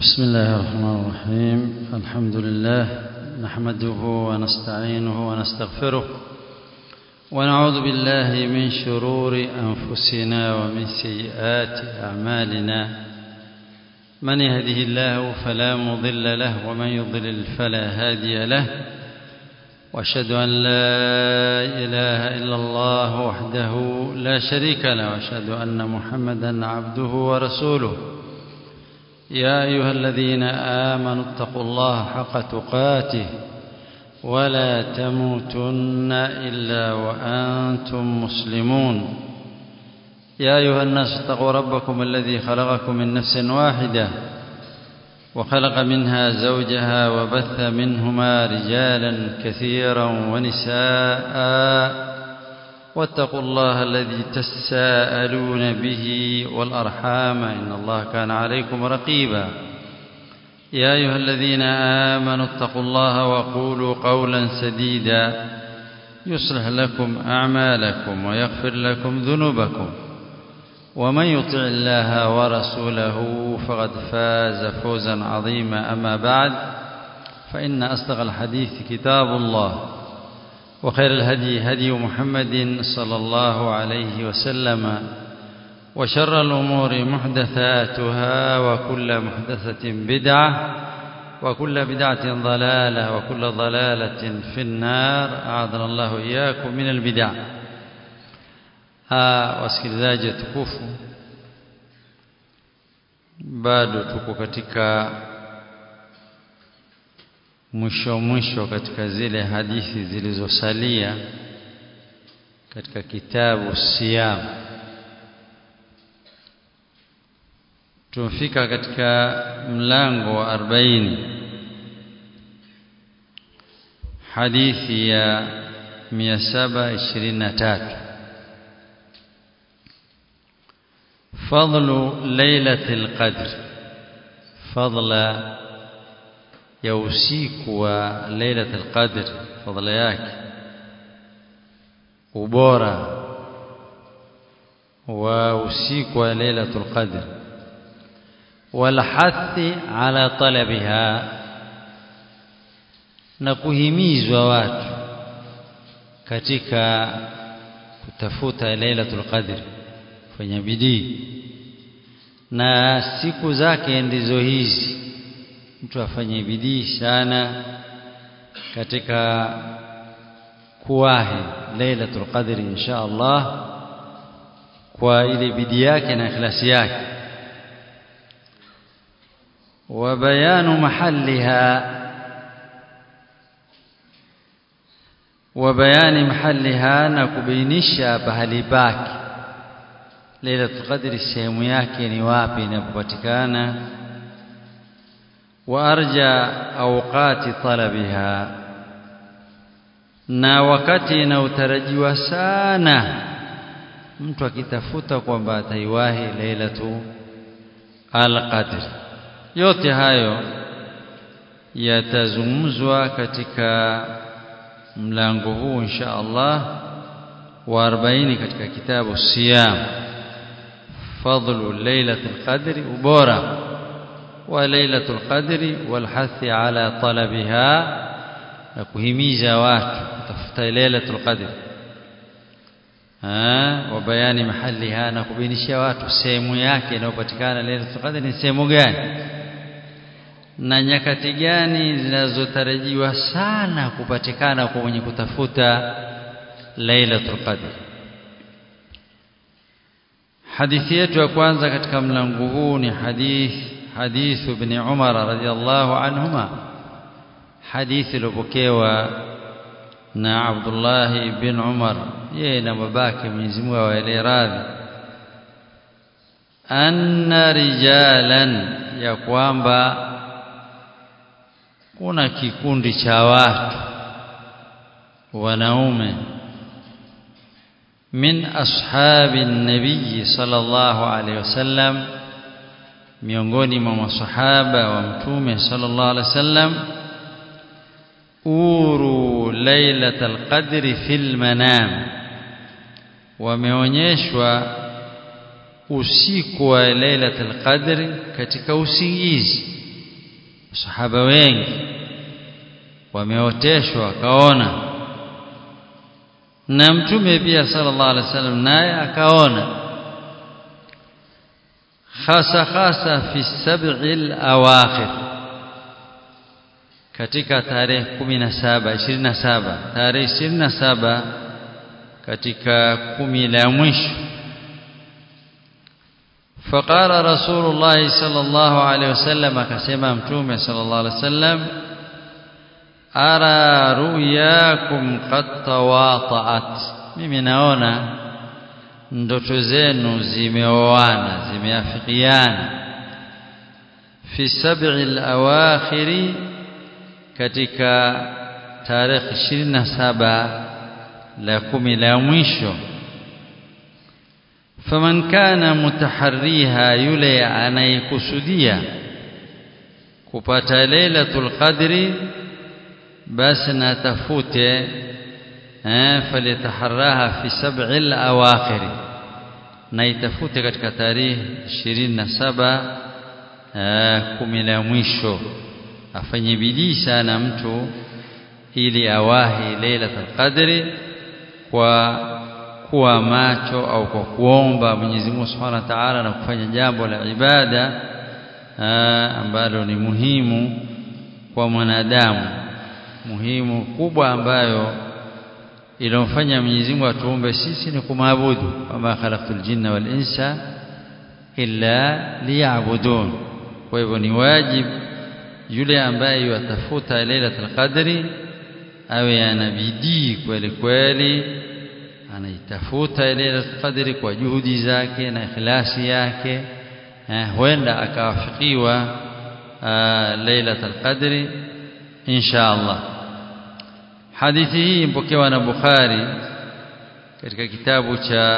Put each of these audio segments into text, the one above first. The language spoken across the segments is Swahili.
بسم الله الرحمن الرحيم الحمد لله نحمده ونستعينه ونستغفره ونعوذ بالله من شرور أنفسنا ومن سيئات أعمالنا من يهده الله فلا مضل له ومن يضلل فلا هادي له واشهد ان لا اله الا الله وحده لا شريك له واشهد ان محمدا عبده ورسوله يا ايها الذين امنوا اتقوا الله حق تقاته ولا تموتن الا وانتم مسلمون يا ايها الناس اتقوا ربكم الذي خلقكم من نفس واحده وخلق منها زوجها وبث منهما رجالا كثيرا ونساء واتقوا الله الذي تساءلون به والارحام ان الله كان عليكم رقيبا يا ايها الذين امنوا اتقوا الله وقولوا قولا سديدا يصلح لكم اعمالكم ويغفر لكم ذنوبكم ومن يطع الله ورسوله فقد فاز فوزا عظيما أما بعد فإن أصدق الحديث كتاب الله وخير الهدي هدي محمد صلى الله عليه وسلم وشر الأمور محدثاتها وكل محدثة بدعة وكل بدعة ضلالة وكل ضلالة في النار أعاذنا الله إياكم من البدع wasikilizaji tukufu bado tuko katika mwisho mwisho katika zile hadithi zilizosalia katika kitabu siyam tumefika katika mlango wa 40 hadithi ya 723 فضل ليلة القدر فضل يوسيك وليلة القدر فضل yake ubora wa usiku wa lailatul qadr wal hathi ala talabiha na kuhimizwa watu katika kutafuta lailatul qadr fanya bidii na siku zake ndizo hizi mtu afanye bidii sana katika kuwahi lailatul qadri insha Allah kwa ile bidii yake na ikhlasi yake wa bayanu mahalliha wa bayani mahalliha na kubainisha pahali pake Lailatul Qadri sehemu yake ni wapi inapopatikana wa arja awqati talabiha na wakati inaotarajiwa sana mtu akitafuta kwamba ataiwahi Lailatu al-Qadr yote hayo yatazungumzwa katika mlango huu insha Allah wa 40 katika kitabu Siyam فضل ليلة القدر وبورا وليلة القدر والحث على طلبها نكهميزا watu kutafuta ليلة القدر ah wabayani mahaliha na kubainisha watu sehemu yake inayopatikana Lailatul Qadr ni sehemu gani na nyakati gani zinazotarajiwa sana kupatikana kwa mwenye kutafuta Lailatul Qadr hadithi yetu ya kwanza katika mlango huu ni hadith hadithu ibn Umar radhiyallahu anhuma hadithi iliyopokewa na Abdullah ibn Umar yeye na babake Mwenyezi Mungu awaelee radhi anna rijalan ya kwamba kuna kikundi cha watu wanaume من أصحاب النبي صلى الله عليه وسلم miongoni mwa masahaba wa mtume sallallahu alaihi wasallam uru lailatul qadri fil manam wameonyeshwa usiku wa lailatul qadri katika usingizi sahaba wengi wameoteshwa akaona na mtume pia sallallahu alaihi wasallam naye akaona hasa hasa fi sab'il awakhir katika tarehe 17 27 tarehe 27 katika kumi la mwisho فقال رسول الله صلى الله عليه وسلم akasema mtume صلى الله عليه وسلم ara ruyakum qad tawata'at mimi naona ndoto zenu zimeoana zimeafikiana fi sab'i al-awakhir katika tarehe 27 la kumi la mwisho faman kana mutaharriha yule anayekusudia kupata lailatul qadri basi na tafute eh falitaharraha fi sab'il awakhir na itafute katika tarehe 27 eh kumi la mwisho afanye bidii sana mtu ili awahi lailatul qadri kwa kuwa macho au kwa kuomba Mwenyezi Mungu Subhanahu wa Ta'ala na kufanya jambo la ibada ambalo ni muhimu kwa mwanadamu muhimu kubwa ambayo ilomfanya Mwenyezi Mungu atuumbe sisi ni kumwabudu kama khalaqtul jinna wal insa illa liya'budun kwa hivyo ni wajibu yule ambaye yatafuta lailatul qadri awe ana bidii kweli kweli anaitafuta lailatul qadri kwa juhudi zake na ikhlasi yake eh, huenda akawafikiwa lailatul qadri insha Allah hadithi hii mpokewa na Bukhari katika kitabu cha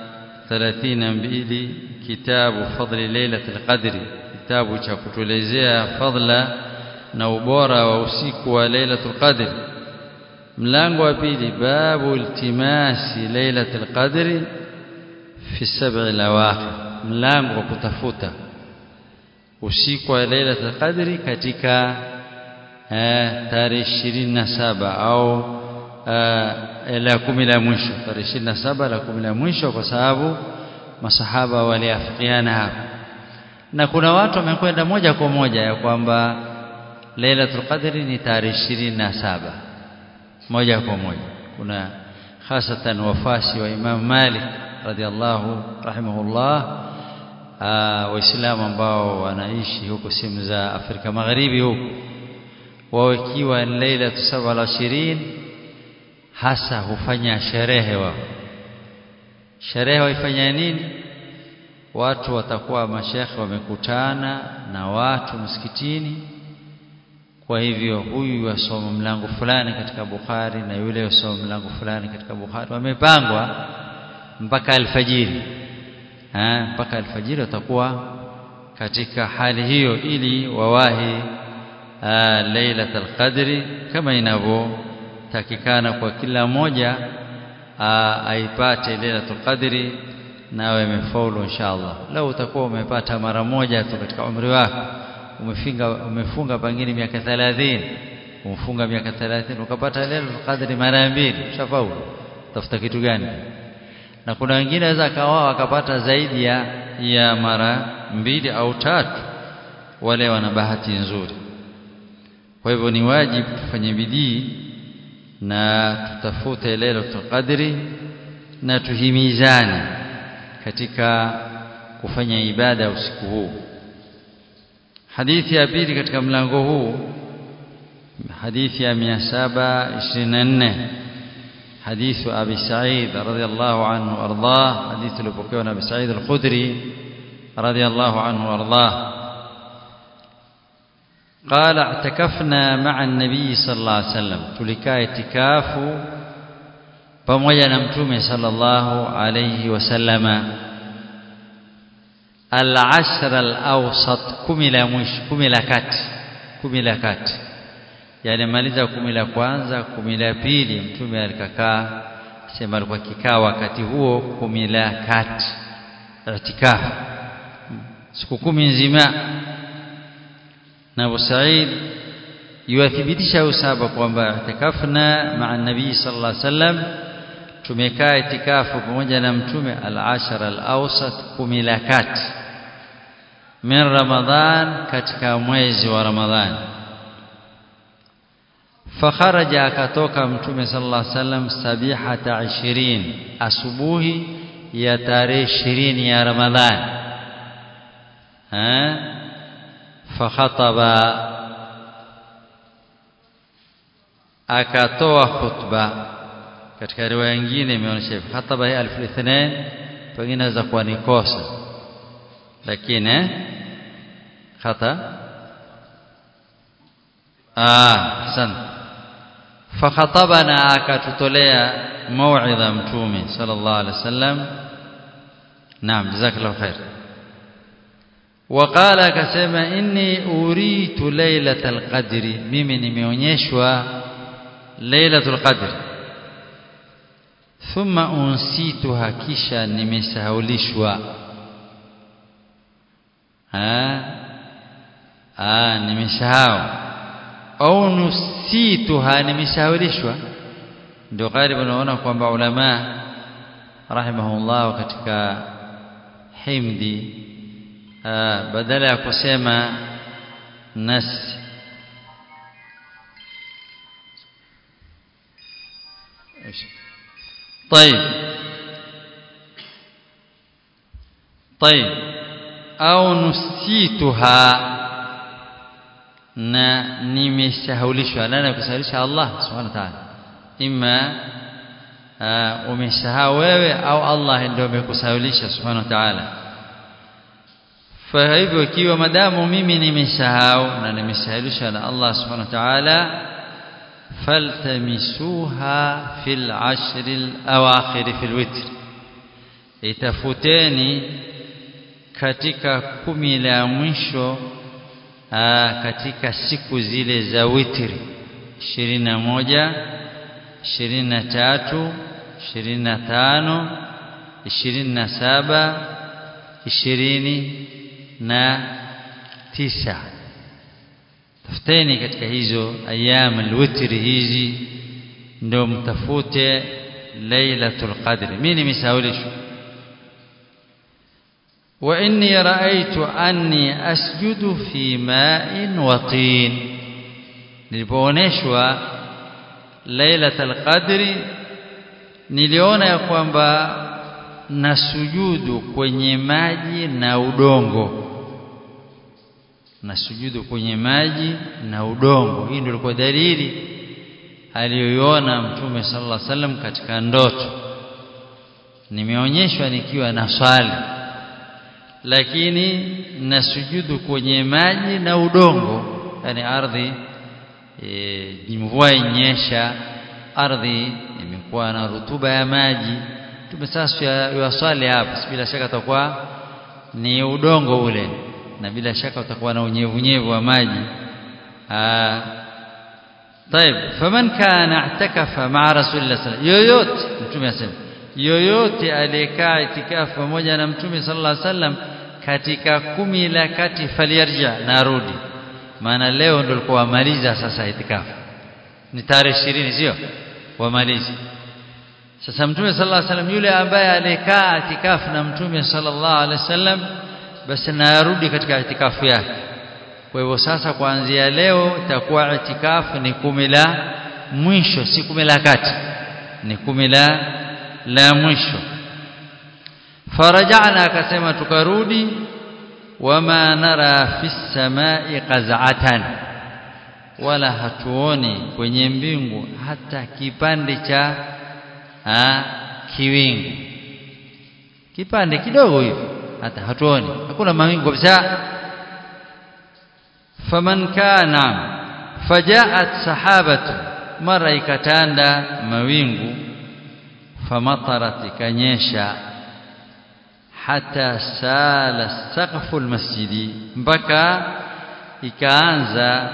32 kitabu fadli lailatul qadri kitabu cha kutuelezea fadla na ubora wa usiku wa lailatul qadri mlango wa pili babu iltimasi lailatul qadri fi sab'i alawakhir mlango wa kutafuta usiku wa lailatul qadri katika tarehe 27 au la kumi la mwisho tarehe 27 la kumi la mwisho kwa sababu masahaba waliafikiana hapa na kuna watu wamekwenda moja kwa moja ya kwamba Lailatul Qadri ni tarehe 27 moja kwa moja kuna hasatan wafasi wa Imam Malik radhiallahu rahimahullah waislamu ambao wanaishi huko sehemu za Afrika Magharibi huko wao ikiwa Lailatul 27 hasa hufanya sherehe wao sherehe waifanya nini watu watakuwa mashekhe wamekutana na watu msikitini kwa hivyo huyu wasoma mlango fulani katika Bukhari na yule wasoma mlango fulani katika Bukhari wamepangwa mpaka alfajiri ha, mpaka alfajiri watakuwa katika hali hiyo ili wawahi lailatul qadri kama inavyotakikana kwa kila mmoja aipate lailatul qadri nawe imefaulu inshallah lau utakuwa umepata mara moja tu katika umri wako umefunga umefunga pengine miaka 30 umfunga miaka 30 ukapata lailatul qadri mara mbili ushafaulu tafuta kitu gani na kuna wengine waweza akawa akapata zaidi ya ya mara mbili au tatu wale wana bahati nzuri kwa hivyo ni wajibu tufanye bidii na tutafute lailatul qadri na tuhimizane katika kufanya ibada usiku huu hadithi ya pili katika mlango huu hadithi ya 724 حديث أبي سعيد رضي الله عنه وأرضاه حديث لبكيون أبي سعيد الخدري رضي الله عنه وأرضاه قال اعتكفنا مع النبي صلى الله عليه وسلم تلكا اعتكاف pamoja na mtume sallallahu alayhi wasallama al-ashr al-awsat kumi la mwisho kumi la kati kumi la kati yani maliza kumi la kwanza kumi la pili mtume alikakaa sema alikuwa kikaa wakati huo kumi la kati itikafu siku kumi nzima na Abu Sa'id yuathibitisha usaba kwamba itikafna ma'a nabii sallallahu alaihi wasallam tumekaa itikafu pamoja na mtume al-ashar al-awsat kumi la kati min ramadhan katika mwezi wa ramadhan fakharaja akatoka mtume sallallahu alaihi wasallam sabihata 20 asubuhi ya tarehe 20 ya ramadhan eh fakhataba akatoa khutba katika riwaya nyingine imeonyesha khataba ya alfu ithnain pengine inaweza kuwa ni kosa lakini khata ah hasan fakhatabana akatutolea mauidha mtume sallallahu alaihi wasallam naam jazakallahu khair وقال akasema inni uritu lailatal qadri mimi nimeonyeshwa lailatul qadr thumma unsituha kisha nimesahaulishwa ah ah nimesahau au nusituha nimesahaulishwa ndio karibu naona kwamba ulama rahimahullah katika himdi badala ya kusema nas طيب طيب au nusituha na nimesahulishwa nani kusahaulisha Allah subhanahu wa ta'ala imma umesahau wewe au Allah ndio amekusahaulisha subhanahu wa ta'ala kwa hivyo ikiwa madamu mimi nimesahau na nimesahaulisha na Allah subhanahu wa ta'ala faltamisuha fil ashr al awakhir fil witr itafuteni katika kumi la mwisho aa, katika siku zile za witri 21 23 25 27 20 na tisa tafuteni katika hizo ayam alwitri hizi ndio mtafute lailatul qadr mimi nimesaulishwa wa inni raaitu anni asjudu fi ma'in wa tin nilipooneshwa lailatul qadri niliona ya kwamba nasujudu kwenye maji na udongo nasujudu kwenye maji na udongo hii ndio ilikuwa dalili aliyoiona mtume sallallahu alaihi wasallam katika ndoto nimeonyeshwa nikiwa na swali lakini nasujudu kwenye maji na udongo yani ardhi e, mvua inyesha ardhi imekuwa na rutuba ya maji tume sasa yaswali hapa bila shaka atakuwa ni udongo ule na bila shaka utakuwa na unyevunyevu wa maji ah طيب فمن كان اعتكف مع رسول الله صلى الله عليه وسلم yoyote mtume asema yoyote aliyekaa itikafu pamoja na mtume sallallahu alaihi wasallam katika kumi la kati faliyarja narudi maana leo ndio alikuwa wamaliza sasa itikafu ni tarehe 20 sio wamaliza sasa mtume sallallahu alaihi wasallam yule ambaye alikaa itikafu na mtume sallallahu alaihi wasallam basi narudi katika itikafu yake kwa hivyo sasa kuanzia leo itakuwa itikafu ni kumi la mwisho si kumi la kati ni kumi la la mwisho farajana akasema tukarudi wama nara fi samai qaz'atan wala hatuoni kwenye mbingu hata kipande cha ha, kiwingu kipande kidogo hivi hata hatuoni hakuna mawingu kabisa faman kana fajaat sahabatu mara ikatanda mawingu famatarat ikanyesha hata sala saqfu almasjidi mpaka ikaanza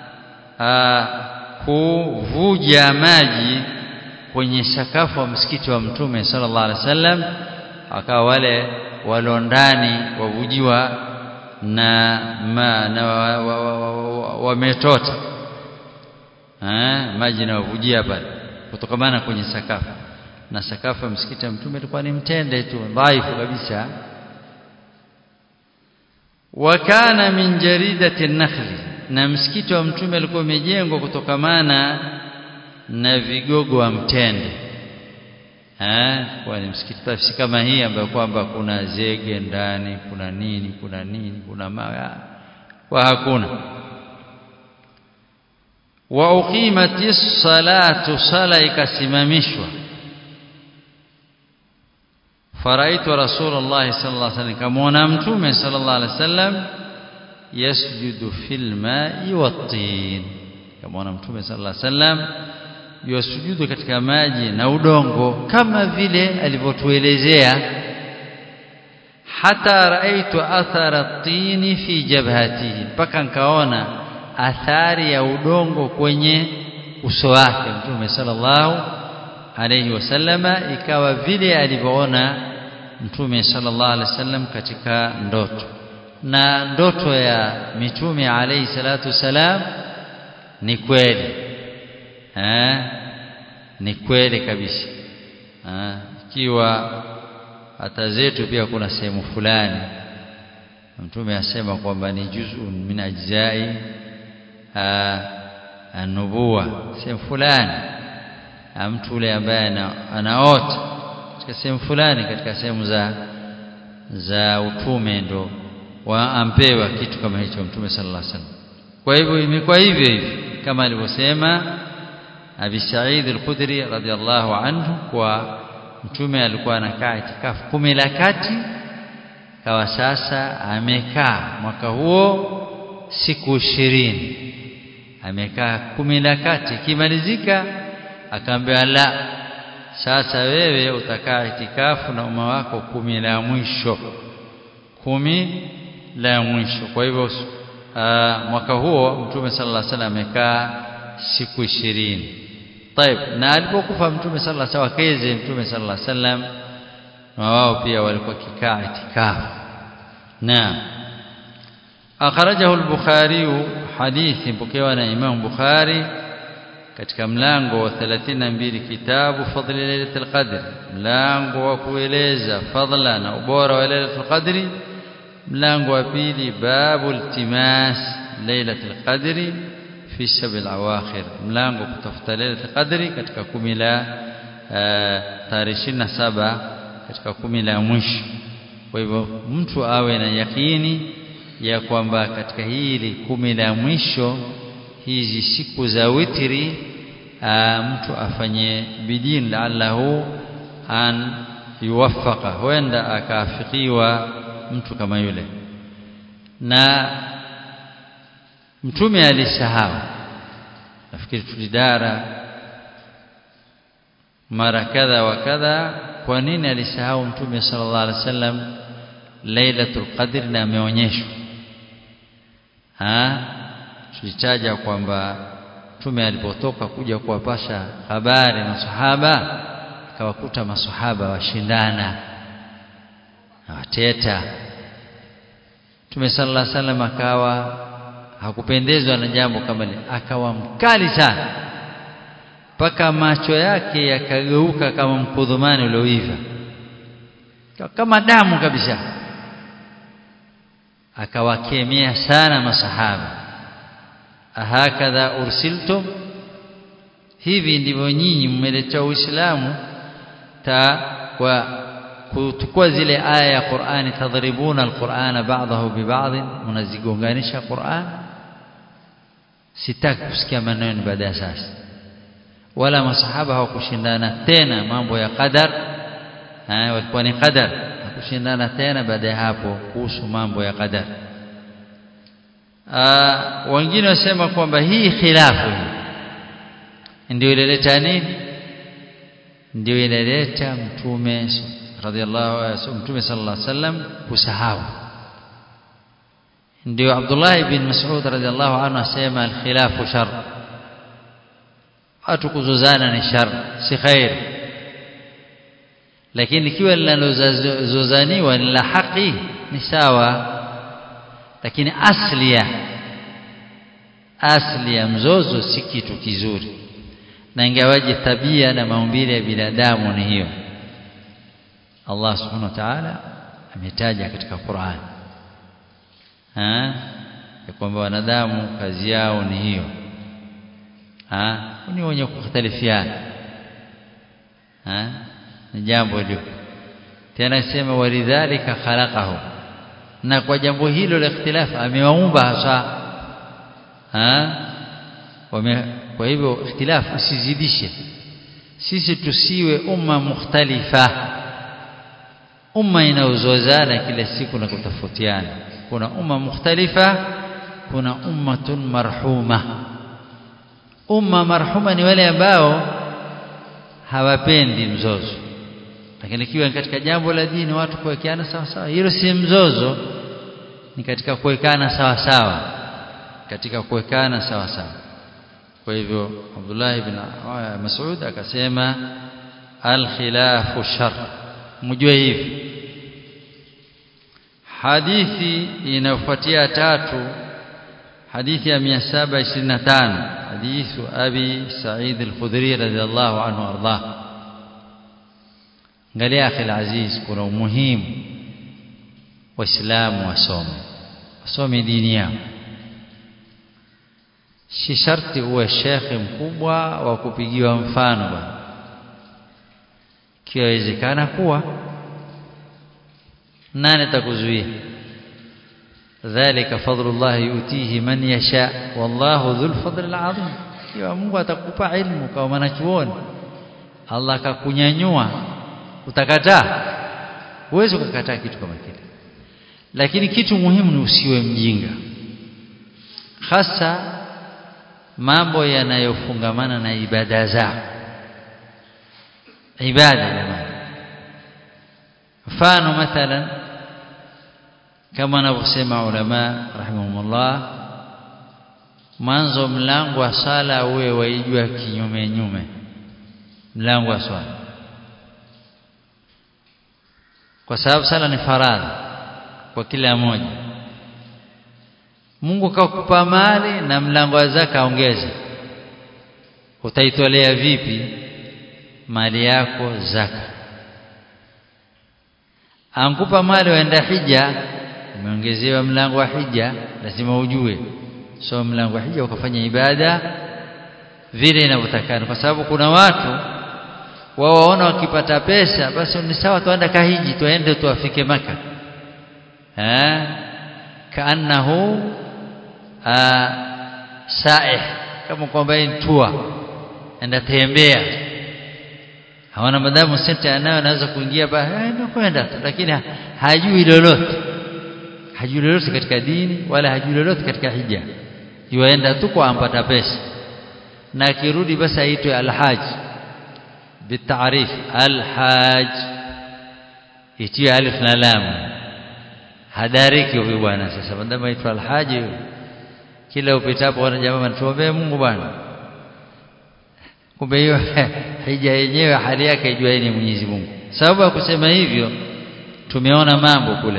kuvuja maji kwenye sakafu wa msikiti wa mtume sallallahu alaihi wasallam akawa wale walondani wavujiwa na ma na wametota eh maji yanavujia pale kutokamana kwenye sakafu na sakafu ya msikiti wa mtume ilikuwa ni mtende tu dhaifu kabisa wakana min jaridati nakhli na msikiti wa mtume alikuwa umejengwa kutokamana na vigogo wa mtende eh kwa ni msikiti tafsi kama hii ambayo kwamba kuna zege ndani kuna nini kuna nini kuna mawe kwa hakuna wa uqimati salatu sala ikasimamishwa faraitu rasulullah sallallahu alaihi wasallam kamaona mtume sallallahu alaihi wasallam yasjudu fil ma'i wat-tin kamaona mtume sallallahu alaihi wasallam yasujudu katika maji na udongo kama vile alivyotuelezea hata raaitu athara at-tin fi jabhatihi mpaka nikaona athari ya udongo kwenye uso wake mtume sallallahu alayhi wasallama ikawa vile alivyoona mtume sallallahu alayhi wasallam katika ndoto na ndoto ya mitume alayhi salatu wasalam ni kweli eh ni kweli kabisa ikiwa hata zetu pia kuna sehemu fulani mtume asema kwamba ni juz'un min ajzai anubuwa sehemu fulani mtu yule ambaye anaota katika sehemu fulani katika sehemu za za utume ndo waampewa kitu kama hicho mtume sallallahu alaihi wasallam kwa hivyo imekuwa hivyo hivyo kama alivyosema Abi Sa'id al-Khudri radhiyallahu anhu kwa mtume alikuwa anakaa itikafu kumi la kati kawa sasa amekaa mwaka huo siku ishirini amekaa kumi la kati ikimalizika akaambia la sasa wewe utakaa itikafu na umma wako kumi la mwisho kumi la mwisho kwa hivyo mwaka huo mtume sallallahu alaihi wasallam amekaa siku ishirini طيب na alipokufa mtume sallallahu alaihi wasallam wakeze mtume sallallahu alaihi wasallam na wao pia walikuwa kikaa itikafu na akhrajahu al-bukhari hadithi pokewa na imam bukhari katika mlango wa 32 kitabu fadli lailatul qadr mlango wa kueleza fadla na ubora wa lailatul qadri mlango wa pili babu iltimas lailatul qadri fi sabil awakhir mlango kutafuta lailatul qadri katika kumi la tarehe 27 katika kumi la mwisho kwa hivyo mtu awe na yakini ya kwamba katika hili kumi la mwisho hizi siku za witri aa, mtu afanye bidii la'allahu an yuwaffaqa huenda akaafikiwa mtu kama yule na mtume alisahau nafikiri tulidara mara kadha wa kadha kwa nini alisahau mtume sallallahu alaihi wasallam lailatul qadr na ameonyeshwa ha tulitaja kwamba mtume alipotoka kuja kuwapasha habari masahaba akawakuta masahaba washindana na wateta mtume sallallahu alaihi wasallam akawa hakupendezwa na jambo kama lile akawa mkali sana mpaka macho yake yakageuka kama mkudhumani ulioiva kama damu kabisa akawakemea sana masahaba ahakadha ursiltum hivi ndivyo nyinyi mmeletea uislamu ta kwa kuchukua zile aya ya Qur'ani tadribuna alqur'ana ba'dahu bi ba'd mnazigonganisha Qur'an sitaki kusikia maneno baada ya sasa wala masahaba hawakushindana tena mambo ya qadar eh walikuwa ni qadar hakushindana tena baada ya hapo kuhusu mambo ya qadar wengine wasema kwamba hii khilafu hii ndio ilileta nini ndio ilileta mtume radhiallahu mtume sallallahu alaihi wasallam kusahau ndio Abdullah ibn Mas'ud radhiallahu anhu asema al-khilafu shar watu kuzozana ni shar si khair lakini ikiwa linalozozaniwa ni la haki ni sawa lakini asli ya asli ya mzozo si kitu kizuri na ingawaje tabia na maumbile ya binadamu ni hiyo Allah subhanahu wa ta'ala ametaja katika Qur'an ha ya kwamba wanadamu kazi yao ni hiyo ha ni wenye kukhtalifiana ha ni jambo hilo tena sema walidhalika khalaqahu na kwa jambo hilo la ikhtilaf amewaumba hasa ha wame kwa hivyo ikhtilaf usizidishe sisi tusiwe umma mukhtalifa umma inaozozana kila siku na kutofautiana kuna umma mukhtalifa kuna ummatun marhuma umma marhuma ni wale ambao hawapendi mzozo lakini ikiwa katika jambo la dini watu kuwekeana sawa sawa hilo si mzozo ni katika kuwekana sawa sawa katika kuwekana sawa sawa kwa hivyo Abdullah ibn Mas'ud akasema al-khilafu shar mjue hivi hadithi inayofuatia tatu hadithi ya 725 hadithu abi Sa'id al-Khudri radhiyallahu anhu arda angalia akhi aziz kuna umuhimu waislamu wasome wasome dini yao si sharti uwe shekhe mkubwa wa kupigiwa mfano bwana kiwezekana kuwa nani atakuzuia dhalika fadlullah yutihi man yasha wallahu dhul fadl alazim kiwa Mungu atakupa ilmu kama mwanachuoni Allah akakunyanyua utakataa huwezi kukataa kitu kama kile lakini kitu muhimu ni usiwe mjinga hasa mambo yanayofungamana na ibada zao ibada jamani mfano mathalan kama wanavyosema ulama rahimahumullah mwanzo mlango wa sala uwe waijua kinyume nyume mlango wa swala kwa sababu sala ni faradhi kwa kila mmoja Mungu kakupa mali na mlango wa zaka ongeza utaitolea vipi mali yako zaka ankupa mali waenda hija umeongezewa mlango wa hija lazima ujue so mlango wa hija ukafanya ibada vile inavyotakana kwa sababu kuna watu wao waona wakipata pesa basi ni sawa tuenda kahiji tuende tuafike maka eh kaannahu saih kama kwamba ni tour enda tembea hawana madamu senta anayo anaweza kuingia ba eh kwenda lakini hajui lolote hajui lolote katika dini wala hajui lolote katika hija yuaenda tu kwa ampata pesa na akirudi basi aitwe alhaj bitarif alhaj itie alif na lam hadariki huyu bwana sasa bandama aitwa alhaji kila upitapo wana jamaa tuombee Mungu bwana kumbe hiyo hija yenyewe hali yake ijua ni Mwenyezi Mungu sababu ya kusema hivyo tumeona mambo kule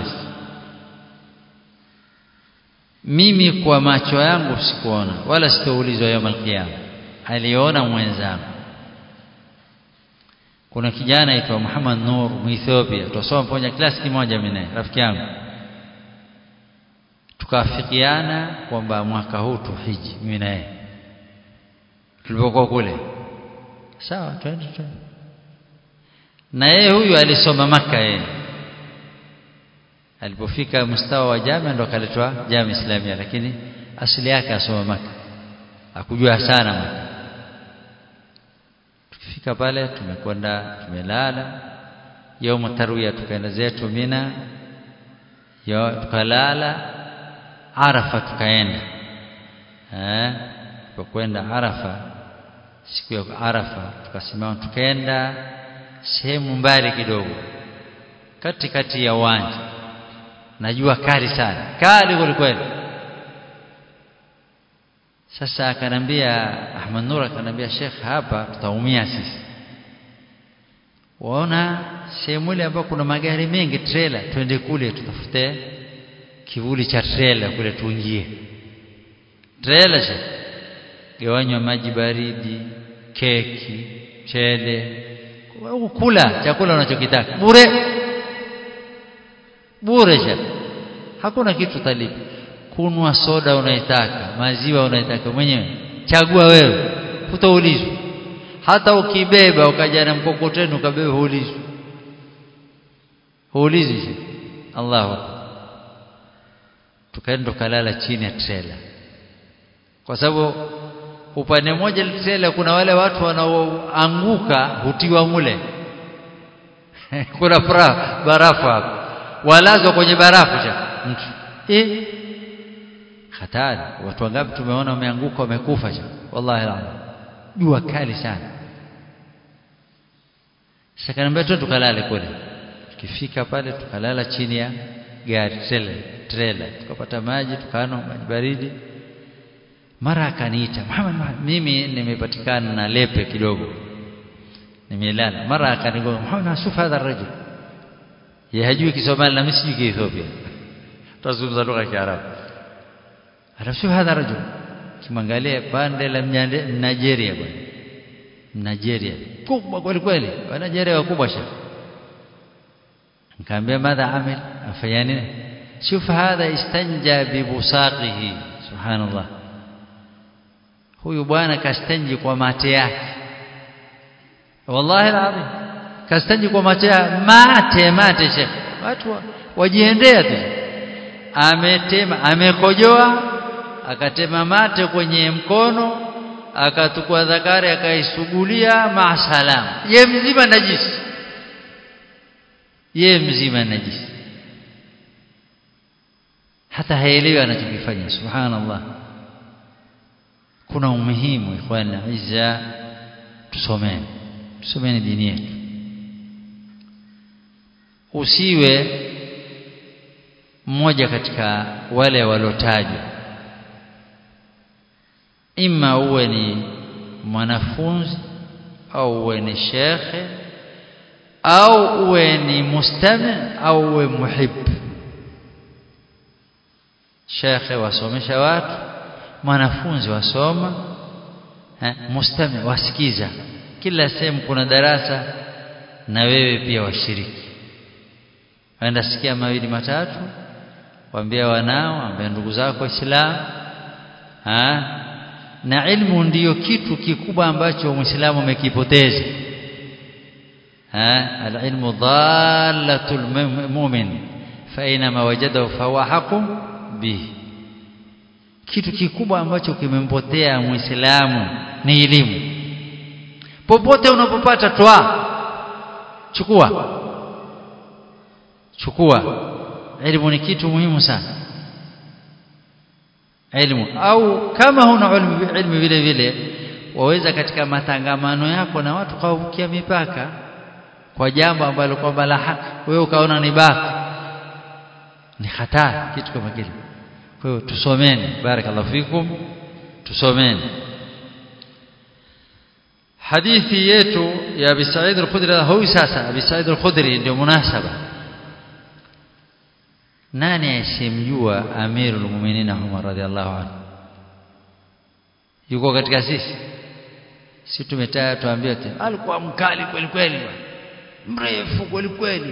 mimi kwa macho yangu sikuona wala sitoulizwa yawm alqiyama aliona mwenzangu kuna kijana aitwa Muhammad Nur Muethiopia tusoma pamoja klasi kimoja mimi naye rafiki yangu tukafikiana kwamba mwaka huu tuhiji mimi naye tulipokuwa kule sawa twende twende na yeye huyu alisoma maka yeye alipofika mstawa wa jamia ndo akaletwa jamia islamia lakini asili yake asoma maka akujua sana maka tukifika pale tumekwenda tumelala yaumu tarwiya tukaenda zetu mina yo tukalala arafa tukaenda eh tukakwenda arafa siku ya arafa tukasimama tukaenda sehemu mbali kidogo katikati ya uwanja najua kali sana kali kwelikweli sasa akanambia Ahmad Nur akanambia Sheikh hapa tutaumia sisi waona sehemu ile ambapo kuna magari mengi trailer twende kule tutafute kivuli cha trailer kule tuingie trailer Sheikh gawanywa maji baridi keki chele kula chakula unachokitaka bure bure cha hakuna kitu talipa kunwa soda unaitaka maziwa unaitaka mwenyewe chagua wewe utaulizwa hata ukibeba ukaja na mkokoteni ukabeba huulizwi huulizwi Allahu tukaenda tukalala chini ya trela kwa sababu upande mmoja trela kuna wale watu wanaoanguka hutiwa mule kuna barafu hapo walazwa kwenye barafu cha mtu eh hatari watu wangapi tumeona wameanguka wamekufa cha wallahi la jua kali sana shakaniambia tu tukalale kule tukifika pale tukalala chini ya gari trailer trailer tukapata maji tukanwa maji baridi mara akaniita Muhammad, Muhammad mimi nimepatikana na lepe kidogo nimelala mara akanigonga Muhammad asufa hadha rajul yeye hajui Kisomali na mimi sijui Kiethiopia tazungumza lugha ya Kiarabu anasema hadha rajul kimwangalia pande la Nigeria bwana Nigeria kubwa kweli kweli wa Nigeria wakubwa sha nikamwambia madha amil afanya nini شوف هذا استنجى ببصاقه سبحان الله huyu bwana kastanji kwa mate yake wallahi alazim kastanji kwa mate mate mate shekh watu wajiendea tu ametema amekojoa akatema mate kwenye mkono akatukua zakari akaisugulia maasalam ye mzima najisi ye mzima najisi hata haelewi anachokifanya subhanallah kuna umuhimu ikhwana izza tusomeni tusomeni dini yetu usiwe mmoja katika wale walotajwa ima uwe ni mwanafunzi au uwe ni shekhe au uwe ni mustami au uwe muhib shekhe wasomesha watu mwanafunzi wasoma eh, mustami wasikiza kila sehemu kuna darasa na wewe pia washiriki waenda sikia mawili matatu waambia wanao waambia ndugu zako waislamu na ilmu ndiyo kitu kikubwa ambacho muislamu amekipoteza alilmu dhalatul mu'min fa inama wajadahu fahuwa haqqun bihi kitu kikubwa ambacho kimempotea muislamu ni elimu popote unapopata toa chukua chukua elimu ni kitu muhimu sana elimu au kama huna elimu vile vile waweza katika matangamano yako na watu kavukia mipaka kwa jambo ambalo kwamba la haki wewe ukaona ni baki ni hatari kitu kama kile kwa hiyo tusomeni barakallahu fikum tusomeni hadithi yetu ya Abi Sa'id al-Khudri huyu sasa Abi Sa'id al-Khudri ndio munasaba nani asimjua Amirul Mu'minin Umar radhiallahu anhu yuko katika sisi si tumetaya tuambie tu alikuwa mkali kweli kweli mrefu kweli kweli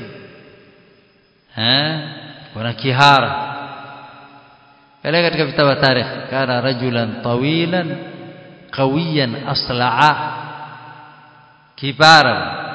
eh kuna kihara kale katika vitabu tarikh kana rajulan tawilan qawiyan asla'a kibara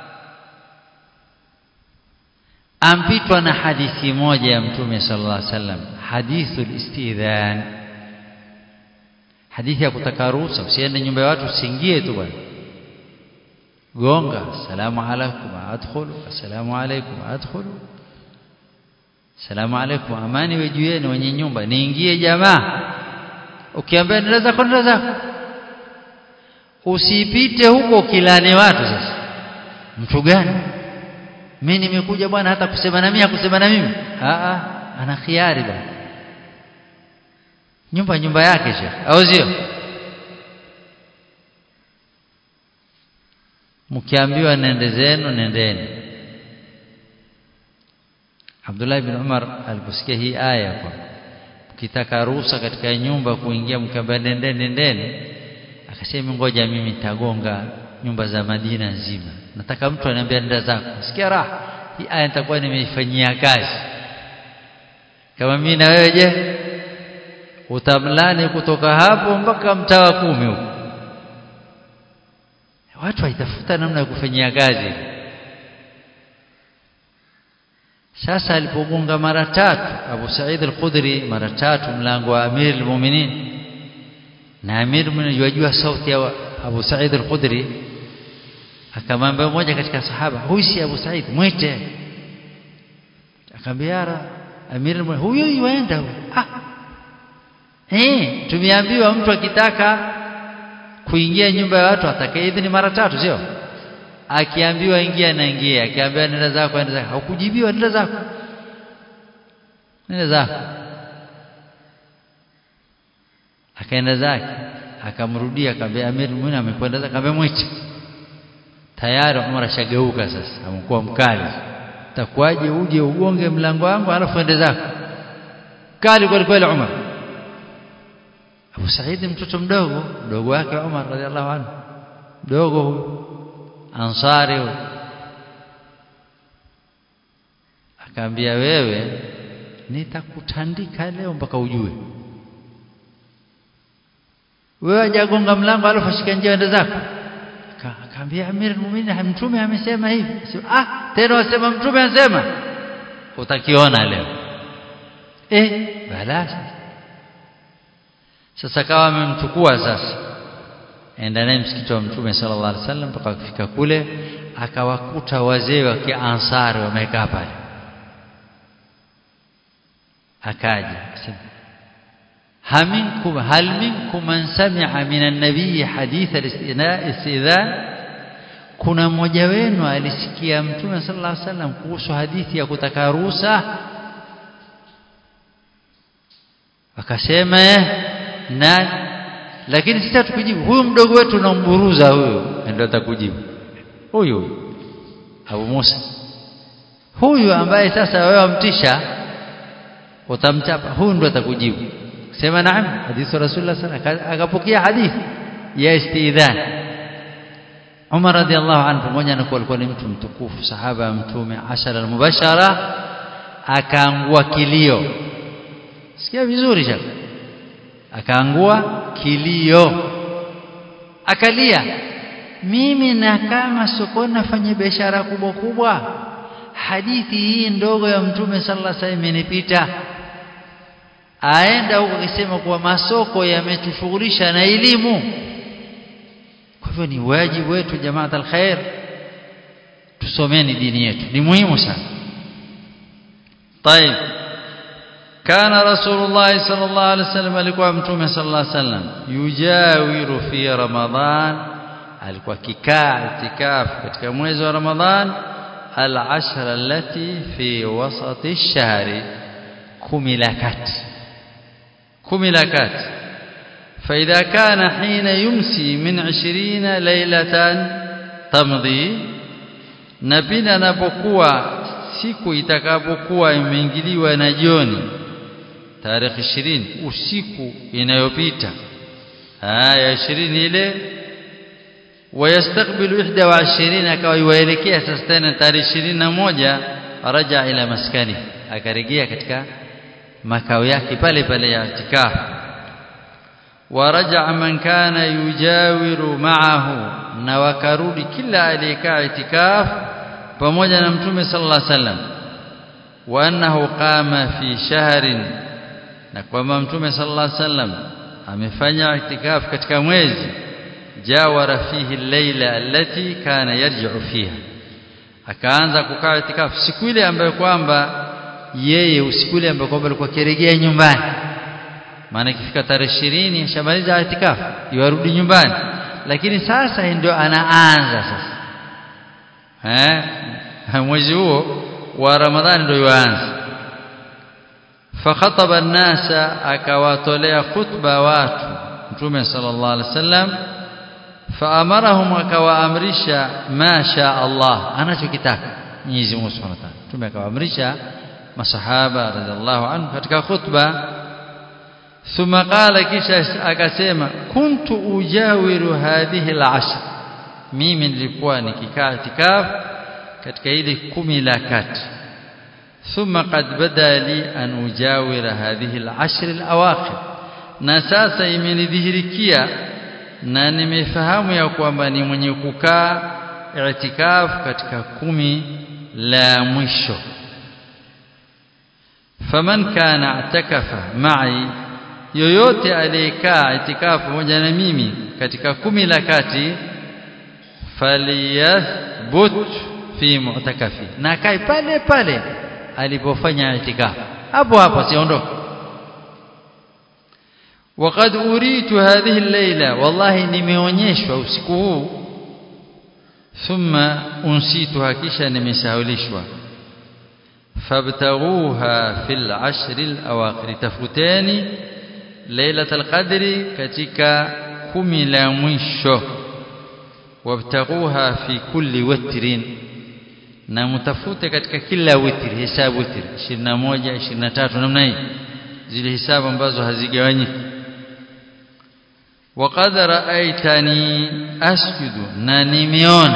ampitwa na hadithi moja ya mtume sallallahu alaihi wasallam hadithul istidhan hadithi ya kutaka ruhusa usiende nyumba ya watu usiingie tu bwana gonga salamu alaykum adkhulu assalamu alaykum adkhulu salamu alaykum amani we juu yenu wenye nyumba niingie jamaa ukiambia nenda zako nenda zako usipite huko kilani watu sasa mtu gani mimi nimekuja bwana hata kusema na mimi kusema na mimi a a ana khiari bwana nyumba nyumba yake shekh au sio mkiambiwa nende zenu nendeni Abdullah ibn Umar aliposikia hii aya kwa mkitaka ruhusa katika nyumba kuingia mkamba nendeni nendeni akasema ngoja mimi nitagonga nyumba za Madina nzima nataka mtu aniambia nenda zako sikia raha hii aya nitakuwa nimeifanyia kazi kama mimi na wewe je utamlani kutoka hapo mpaka mtaa wa kumi huko watu waitafuta namna ya kufanyia kazi sasa alipogonga mara tatu Abu Said al-Khudri mara tatu mlango wa Amir al-Mu'minin na Amir al-Mu'minin yajua sauti ya Abu Said al-Khudri akamwambia mmoja katika sahaba huyu si Abu Said mwite akamwambia Amir al-Mu'minin huyo yuenda ah eh tumeambiwa mtu akitaka kuingia nyumba ya watu atakaye idhini mara tatu sio akiambiwa ingia naingia akiambiwa nenda zako nenda zako hukujibiwa nenda zako nenda zako akaenda zake akamrudia akamwambia Amir Mu'minin amekwenda zake akamwambia mwite tayari Umar ashageuka sasa amekuwa mkali takuaje uje ugonge mlango wangu alafu ende zako kali kweli kweli Umar Abu Said mtoto mdogo mdogo wake Umar radhiallahu anhu mdogo huyu ansari huyu akaambia wewe nitakutandika leo mpaka ujue wewe hajagonga mlango alafu ashika njia ende zako akaambia amir muumini mtume amesema hivi ah tena wasema mtume anasema utakiona leo eh balaa sasa kawa amemchukua sasa enda naye msikiti wa mtume sallallahu alaihi wasallam mpaka kufika kule akawakuta wazee wa kiansari wamekaa pale akaja akasema haminkum hal minkum man sami'a min an-nabiy hadith al-istidhan kuna mmoja wenu alisikia mtume sallallahu alaihi wasallam kuhusu hadithi ya kutaka ruhusa akasema nani lakini sisi hatukujibu huyu mdogo wetu tunamburuza huyu ndio atakujibu huyu Abu Musa huyu ambaye sasa wewe wamtisha utamchapa huyu ndio atakujibu sema naam hadithi rasulullah sallallahu alaihi akapokea hadithi ya istidhan Umar radhiallahu anhu pamoja na kuwa alikuwa ni mtu mtukufu sahaba ya mtume ashara al-mubashara akaangua kilio sikia vizuri shaka akaangua kilio akalia mimi na kama sokoni nafanya biashara kubwa kubwa hadithi hii ndogo ya mtume sallallahu alaihi wasallam imenipita aenda huko akisema kuwa masoko yametushughulisha na elimu kwa hivyo ni wajibu wetu jamaa alkhair tusomeni dini yetu ni muhimu sana طيب كان رسول الله صلى الله عليه وسلم alikuwa mtume sallallahu alaihi wasallam yujawiru fi ramadhan alikuwa kikaa itikafu katika mwezi wa ramadhan al-ashra allati fi wasati ash-shahri kumi la kati kumi la kati فإذا كان حين يمسي من عشرين ليلة تمضي نبينا napokuwa siku itakapokuwa imeingiliwa na jioni tarehe 20 usiku inayopita aya 20 ile wayastakbilu 21 akawa yuelekea sasa tena tarehe 21 raja ila maskani akarejea katika makao yake pale pale ya itikafu ورجع من كان يجاور معه na wakarudi kila aliyekaa itikaf pamoja na mtume sallallahu alaihi wasallam wa annahu qama fi shahrin na kwamba mtume sallallahu alaihi wasallam amefanya itikaf katika mwezi jawara fihi al-laila allati kana yarji'u fiha akaanza kukaa itikaf siku ile ambayo kwamba yeye usiku ile ambayo kwamba alikuwa kirejea nyumbani maana ikifika tarehe 20 ashamaliza itikafu yarudi nyumbani lakini sasa ndio anaanza sasa eh mwezi huo wa ramadhani ndio yuanza fakhataba an-nasa akawatolea khutba watu mtume sallallahu alaihi wasallam faamarahum akawaamrisha ma sha Allah anachokitaka Mwenyezi Mungu Subhanahu wa ta'ala mtume akawaamrisha masahaba radhiallahu anhu katika khutba thumma qala kisha akasema kuntu ujawiru hadhihi al-ashr mimi nilikuwa nikikaa itikafu katika ile kumi la kati thumma qad bada li an ujawira hadhihi al-ashr al-awakhir na sasa imenidhihirikia na nimefahamu ya kwamba ni mwenye kukaa i'tikaf katika kumi la mwisho faman kana i'takafa ma'i yoyote aliyekaa itikafu pamoja na mimi katika kumi la kati falyathbut fi mu'takafi na kai pale pale alipofanya itikafu hapo hapo siondoke وقد أريت هذه الليلة والله nimeonyeshwa usiku huu thumma unsituha kisha nimesahulishwa fabtaghuha fil ashr al awakhir tafuteni lailatul qadri katika kumi la mwisho wabtaghuha fi kulli witrin na mtafute katika kila witri hesabu witri 21 23 namna hii zile hisabu ambazo hazigawanyiki وقد رأيتني أسجد نانيميون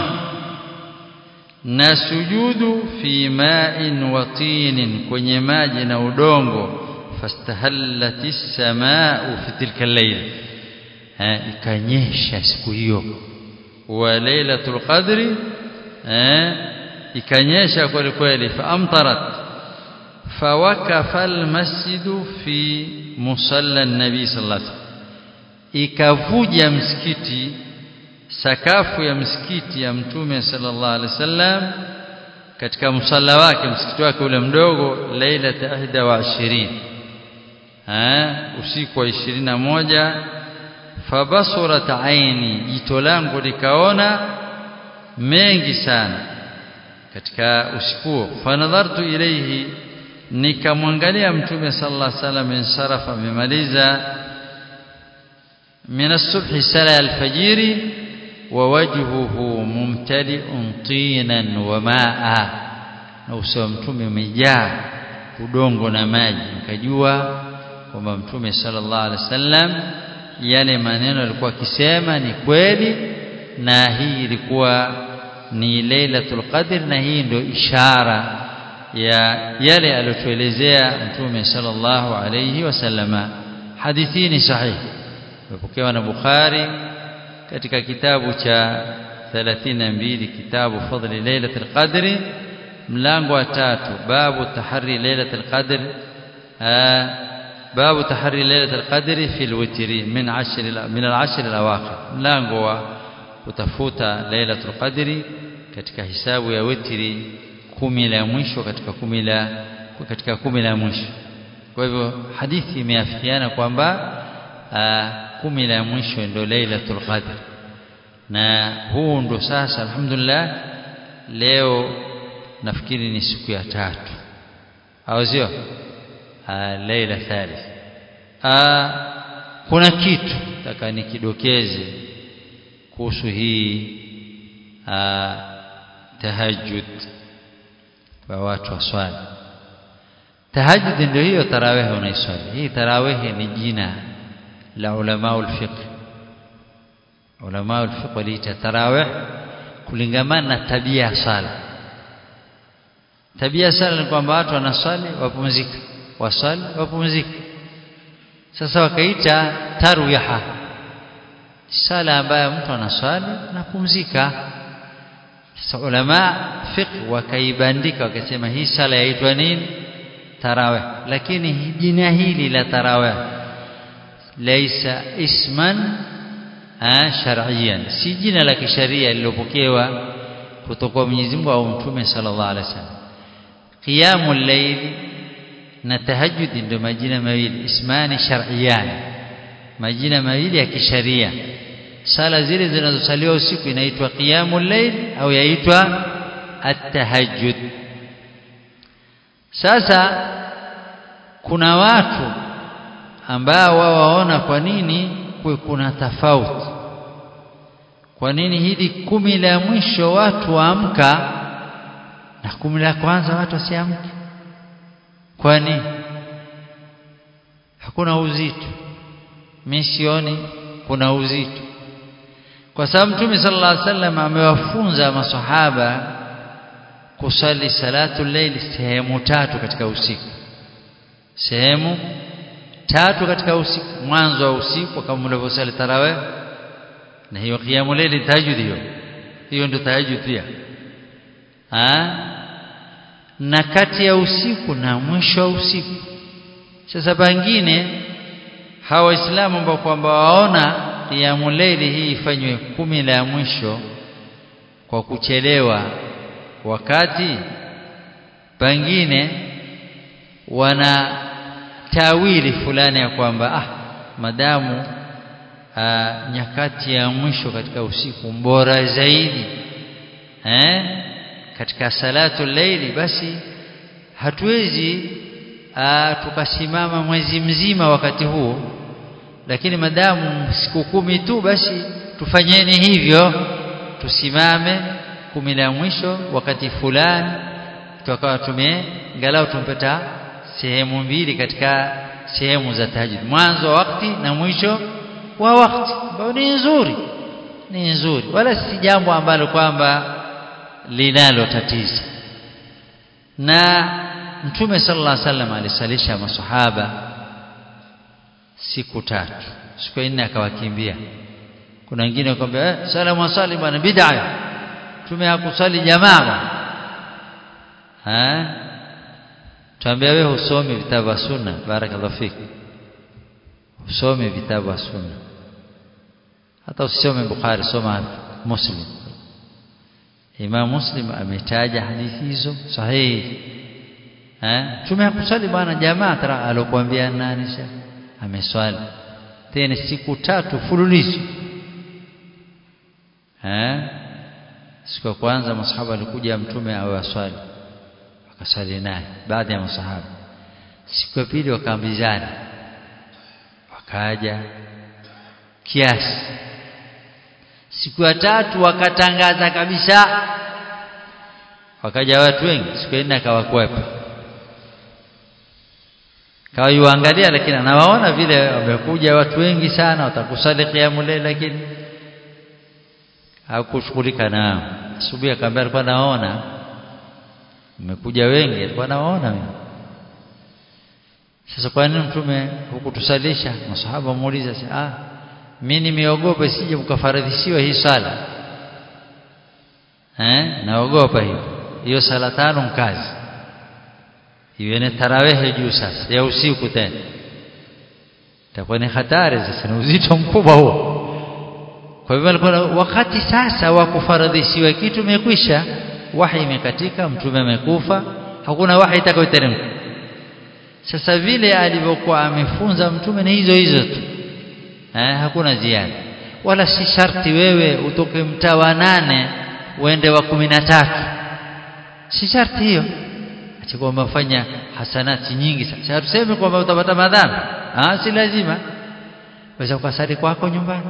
نسجود في ماء وطين kwenye maji na udongo fastahallat as-samaa fi tilka al-layl ikanyesha siku hiyo wa lailatul qadri ikanyesha kweli kweli faamtarat fawakafa al-masjidu fi musalla an-nabi sallallahu alayhi wasallam ikavuja msikiti sakafu ya msikiti ya mtume sallallahu alaihi wasallam katika msalla wake msikiti wake ule mdogo lailata ahda wa ishirini usiku wa ishirini na moja fabasurat aini jito langu likaona mengi sana katika usiku huo fanadhartu ilaihi nikamwangalia mtume sallallahu alaihi wasallam insarafa amemaliza من الصبح سلا الفجر ووجهه ممتلئ طينا وماء na uso wa mtume umejaa udongo na maji nikajua kwamba mtume sallallahu alaihi wasallam yale maneno alikuwa akisema ni kweli na hii ilikuwa ni lailatul qadr na hii ndio ishara ya yale aliyotuelezea mtume sallallahu alaihi wasallama hadithi ni sahihi imepokewa na Bukhari katika kitabu cha 32 kitabu fadli lailatul qadri mlango wa tatu babu tahari lailatul qadr babu tahari lailatul qadri fi alwitri min 10 min al-ashr al-awakhir mlango wa kutafuta lailatul qadri katika hisabu ya witri kumi la mwisho katika kumi la katika kumi la mwisho kwa hivyo hadithi imeafikiana kwamba kumi la mwisho ndio lailatul qadr na huu ndo sasa alhamdulillah leo nafikiri ni siku ya tatu au sio laila thalith kuna kitu nataka nikidokeze kuhusu hii tahajjud kwa watu waswali tahajjud ndio hiyo tarawih unaiswali hii tarawih ni jina la ulama ulfiqh ulama ulfiqh waliita tarawih kulingamana na tabia ya sala tabia ya sala ni kwamba watu wanaswali wapumzika waswali wapumzika sasa wakaita tarwiha sala ambayo mtu anaswali anapumzika sasa ulama fiqh wakaibandika wakasema hii sala yaitwa nini tarawih lakini jina hili la tarawih laisa isman shar'iyan si jina la kisharia lilopokewa kutoka kwa Mwenyezi Mungu au Mtume sallallahu alaihi wasallam qiyamul layl na tahajjud ndio majina mawili ismani shar'iyan majina mawili ya kisharia sala zile zinazosaliwa usiku inaitwa qiyamul layl au yaitwa at-tahajjud sasa kuna watu ambao wao waona kwa nini kuwe kuna tofauti kwa nini hili kumi la mwisho watu waamka na kumi la kwanza watu wasiamke kwa nini hakuna uzito mimi sioni kuna uzito kwa sababu mtume sallallahu alaihi wasallam amewafunza masahaba kusali salatu layli sehemu tatu katika usiku sehemu tatu katika usiku mwanzo wa usiku kama mlivyosali tarawih na hiyo qiyamul layli tahajjud hiyo hiyo ndio tahajjud pia ah na kati ya usiku na mwisho wa usiku sasa pengine hawa waislamu ambao kwamba waona qiyamul layli hii ifanywe kumi la mwisho kwa kuchelewa wakati pengine wana tawili fulani ya kwamba ah madamu aa, nyakati ya mwisho katika usiku bora zaidi eh katika salatu leili basi hatuwezi aa, tukasimama mwezi mzima wakati huo lakini madamu siku kumi tu basi tufanyeni hivyo tusimame kumi la mwisho wakati fulani tukawa tume ngalau tumpeta sehemu mbili katika sehemu za tahajjud mwanzo wa wakati na mwisho wa wakati ambao ni nzuri ni nzuri wala si jambo ambalo kwamba linalo tatizo na mtume sallallahu alaihi wasallam alisalisha masahaba siku tatu siku nne akawakimbia kuna wengine wakamwambia eh salamu wasali bwana bid'a mtume hakusali jamaa eh tuambia wewe usome vitabu vya sunna barakallahu fik usome vitabu vya sunna hata usisome bukhari soma muslim imam muslim ametaja hadithi hizo sahihi eh mtume hakusali bwana jamaa tara alokuambia nani sasa ameswali tena siku tatu fululizo eh siku ya kwanza masahaba alikuja mtume awaswali wakasali naye baadhi ya masahaba siku ya pili wakaambizana wakaja kiasi siku ya tatu wakatangaza kabisa wakaja watu wengi siku ya nne akawakwepa kawaiangalia lakini anawaona vile wamekuja watu wengi sana watakusali qiyamul layl lakini hakushughulika nao asubuhi akamwambia alikuwa naona mmekuja wengi alikuwa naona mimi sasa kwa nini mtume hukutusalisha masahaba muuliza ah mimi nimeogopa sije mkafaradhishiwa hii sala eh naogopa hiyo hiyo sala tano mkazi iwe ni tarawehe juu sasa ya usiku tena itakuwa ni hatari sasa ni uzito mkubwa huo kwa hivyo alikuwa wakati sasa wa kufaradhishiwa kitu umekwisha wahi imekatika mtume amekufa hakuna wahi itakayoteremka sasa vile alivyokuwa amefunza mtume ni hizo hizo tu eh, hakuna ziada wala si sharti wewe utoke mtaa wa nane uende wa kumi na tatu si sharti hiyo ati kwamba fanya hasanati nyingi sasa hatusemi kwamba utapata madhambi ah si lazima waweza ukasali kwako nyumbani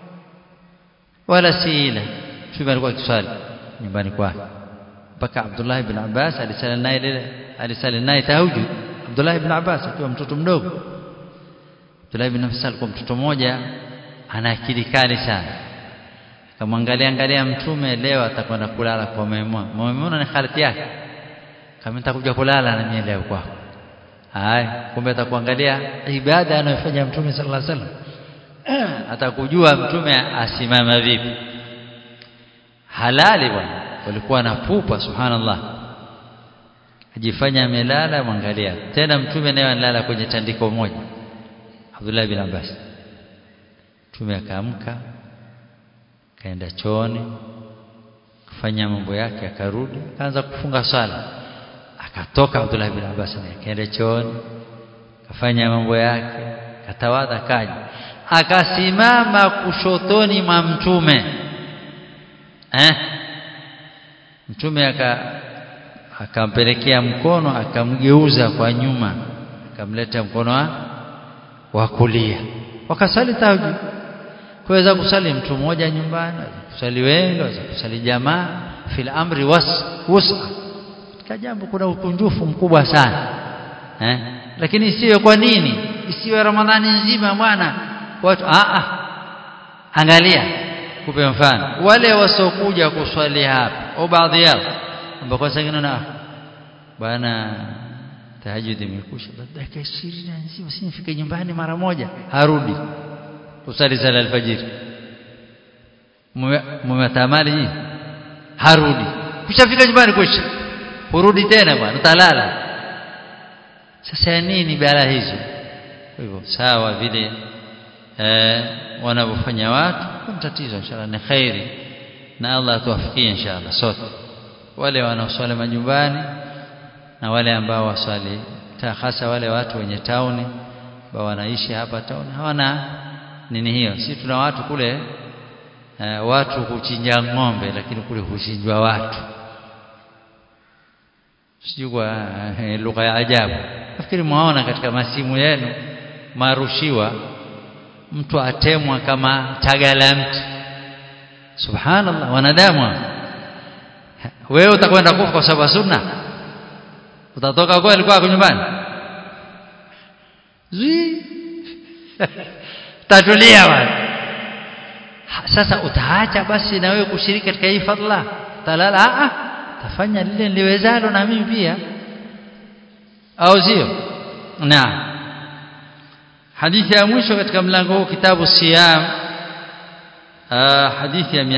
wala si ile mtume alikuwa akiswali nyumbani kwake mpaka Abdullah ibn Abbas alisali naye ile alisali naye tahajjud Abdullah ibn Abbas akiwa mtoto mdogo Abdullah ibn Abbas alikuwa mtoto mmoja ana akili kali sana akamwangalia angalia mtume leo atakwenda kulala kwa Maimuna Maimuna ni khalati yake kama nitakuja kulala na mimi leo kwako haya kumbe atakuangalia ibada anayofanya mtume sallallahu alaihi wasallam atakujua mtume asimama vipi halali bwana walikuwa na pupa subhanallah ajifanya amelala mwangalia tena mtume naye analala kwenye tandiko moja Abdullah bin Abbas mtume akaamka kaenda chooni kufanya mambo yake akarudi akaanza kufunga swala akatoka Abdullah bin Abbas akaenda chooni kafanya mambo yake katawadha kaja akasimama kushotoni mwa mtume eh mtume aka akampelekea mkono akamgeuza kwa nyuma akamleta mkono wa, wa kulia wakasali tahajjud kuweza kusali mtu mmoja nyumbani kusali wengi waweza kusali jamaa fil amri was wusa katika jambo kuna ukunjufu mkubwa sana eh lakini isiwe kwa nini isiwe ramadhani nzima bwana watu a a angalia kupe mfano wale wasokuja kuswali hapa au baadhi yao ambao kwa sasa na bwana tahajjud imekusha dakika 20 nzima sinifike nyumbani mara moja harudi kusali sala alfajiri mmetamali harudi kushafika nyumbani kusha urudi tena bwana utalala sasa nini bala hizo kwa hivyo sawa vile eh, wanavyofanya watu kwa tatizo inshallah ni khairi na Allah atuwafikie inshallah sote wale wanaoswali majumbani na wale ambao waswali hasa wale watu wenye tauni ambao wanaishi hapa tauni hawana nini hiyo si tuna watu kule uh, watu huchinja ng'ombe lakini kule huchinjwa watu sijui kwa uh, lugha ya ajabu nafikiri mwaona katika masimu yenu marushiwa mtu atemwa kama taga la mti subhanallah wanadamu wewe utakwenda kufa kwa sababu sunna utatoka kweli kwako nyumbani zii tatulia bwana sasa utaacha basi na wewe kushiriki katika hii fadla talala a a tafanya lile niliwezalo na mimi pia au sio naam hadithi ya mwisho katika mlango huu kitabu siyam hadithi ya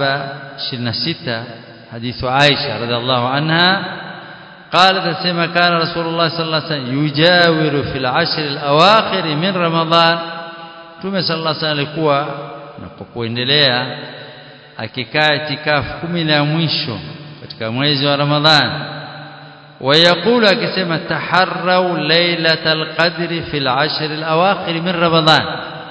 726 hadithu Aisha radhiallahu anha قالت سما كان رسول الله صلى الله عليه وسلم يجاور في العشر الأواخر من رمضان Mtume صلى الله عليه وسلم alikuwa napokuendelea akikaa itikafu kumi la mwisho katika mwezi wa Ramadhan ويقول akisema taharrau lailatal qadri fil ashr al awakhir min Ramadhan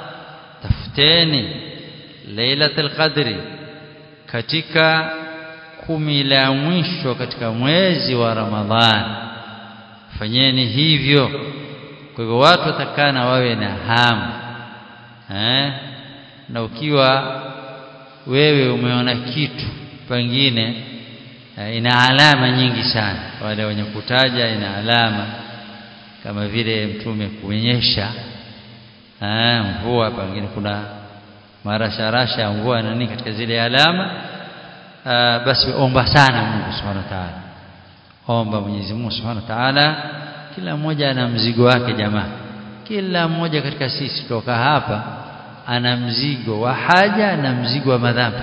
tafuteni lailatul qadri katika kumi la mwisho katika mwezi wa Ramadhan fanyeni hivyo kwa hivyo watu watakana wawe na hamu eh na ukiwa wewe umeona kitu pengine eh, ina alama nyingi sana wale wenye kutaja ina alama kama vile mtume kuonyesha eh, mvua pengine kuna marasharasha ya mvua na nini katika zile alama uh, basi omba sana Mungu Subhanahu wa Ta'ala omba Mwenyezi Mungu Subhanahu wa Ta'ala kila mmoja ana mzigo wake jamaa kila mmoja katika sisi toka hapa ana mzigo wa haja na mzigo wa madhambi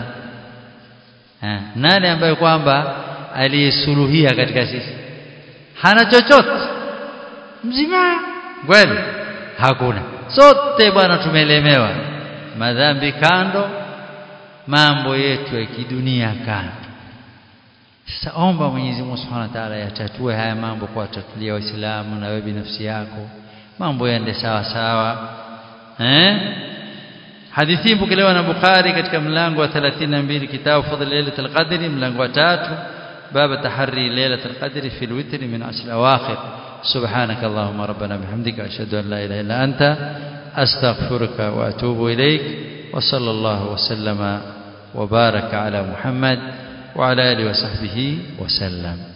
ha. nani ambaye kwamba aliyesuluhia katika sisi hana chochote mzima kweli hakuna sote bwana tumelemewa madhambi kando mambo yetu ya kidunia kando sasa omba Mwenyezi Mungu Subhanahu wa Ta'ala yatatue haya mambo kwa tatulia waislamu na wewe binafsi yako mambo yaende sawa sawa eh hadithi mpokelewa na Bukhari katika mlango wa 32 kitabu fadhil lailatul qadri mlango wa 3 baba tahari lailatul qadri fi alwitr min ashr awakhir سبحانك اللهم ربنا بحمدك أشهد أن لا إله إلا أنت أستغفرك وأتوب إليك وصلى الله وسلم وبارك على محمد وعلى آله وصحبه وسلم